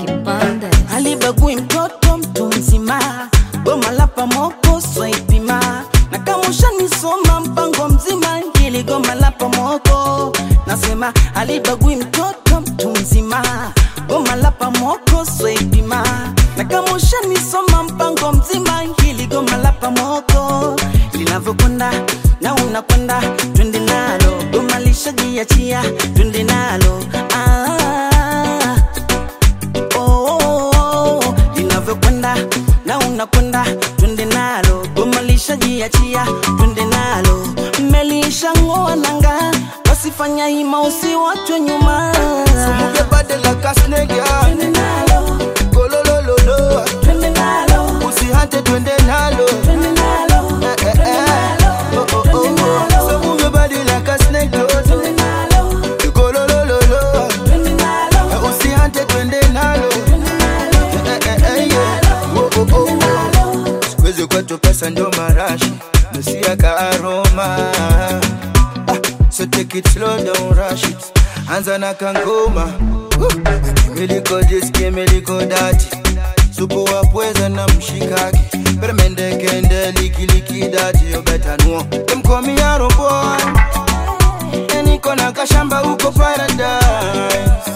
kipande halibagui mtoto mtu mzima, goma la pamoko swaipima, na kama ushanisoma mpango mzima, hili goma la pamoko nasema halibagui mtoto mtu mzima, goma la pamoko swaipima, na kama ushanisoma mpango mzima, hili goma la pamoko linavyokwenda na unakwenda, twende nalo, goma lishajiachia, twende nalo ah oh, linavyokwenda na unakwenda, twende nalo, goma lishajiachia, twende nalo, mmelishang'oa nanga, wasifanya hima, usiwachwe nyuma. Move your body like a snake, yeah. Twende nalo, Go lo lo lo lo. twende nalo, Usihate twende nalo. twende nalo, Eh, eh, twende eh. nalo, Oh, oh, twende oh, nalo, oh. So move your body like a snake, oh. twende nalo, Go lo lo lo lo. twende nalo, Eh, Usihate twende nalo. twende nalo, Eh, eh, eh, yeah. Oh, oh, oh, oh. Siku hizi kwetu pesa ndo marashi nusia ka aroma ah, so take it slow don't rush it anza na kangoma miliko diski miliko dati supu wa pweza na mshikaki permende kende likiliki dati yo better know them call me Arrow boy and niko na kashamba huko paradise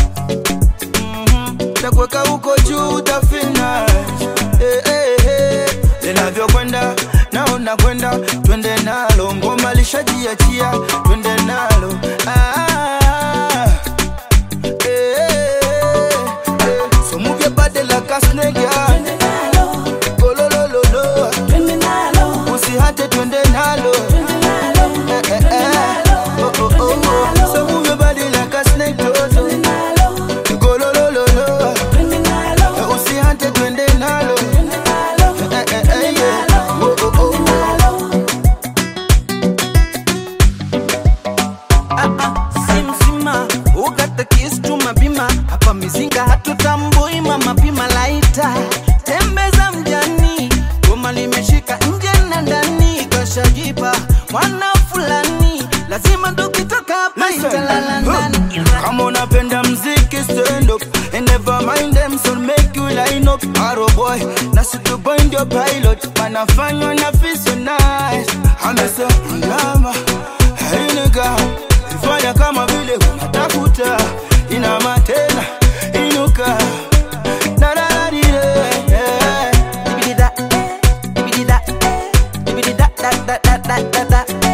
takuweka huko juu utafeel nice. Eh, eh, eh. linavyokwenda naona kwenda twende nalo ngoma lishajiachia twende nalo ah, eh, eh, eh. so move your body like a snake yeah. twende nalo, Go lo lo lo lo. twende nalo, usihate twende nalo twende nalo, Eh, eh, eh. Oh, oh, oh, oh. so move your body like a snake toto. twende nalo, Go lo lo lo lo. twende nalo, usihate twende nalo twende nalo, Eh, eh, eh, yeah. Oh, oh, oh, oh. Ah, ah, si mzima ugata kisu tumapima hapa mizinga hatutambui mama pima laita tembeza mjani goma limeshika nje na ndani kashajipa mwana fulani lazima tukitoka hapa Listen. italala ndani Kama unapenda mziki stand up And never mind them so make you line up Arrow boy, na situ boy ndio pilot Wanafanywa na feel so nice Amesa inama, hey nigga Ifanya kama vile unatafuta Inama tena, inuka Da da da di de, yeah. Dibidi da, eh, dibidi da, eh, dibidi da, da, da, da, da, da, da.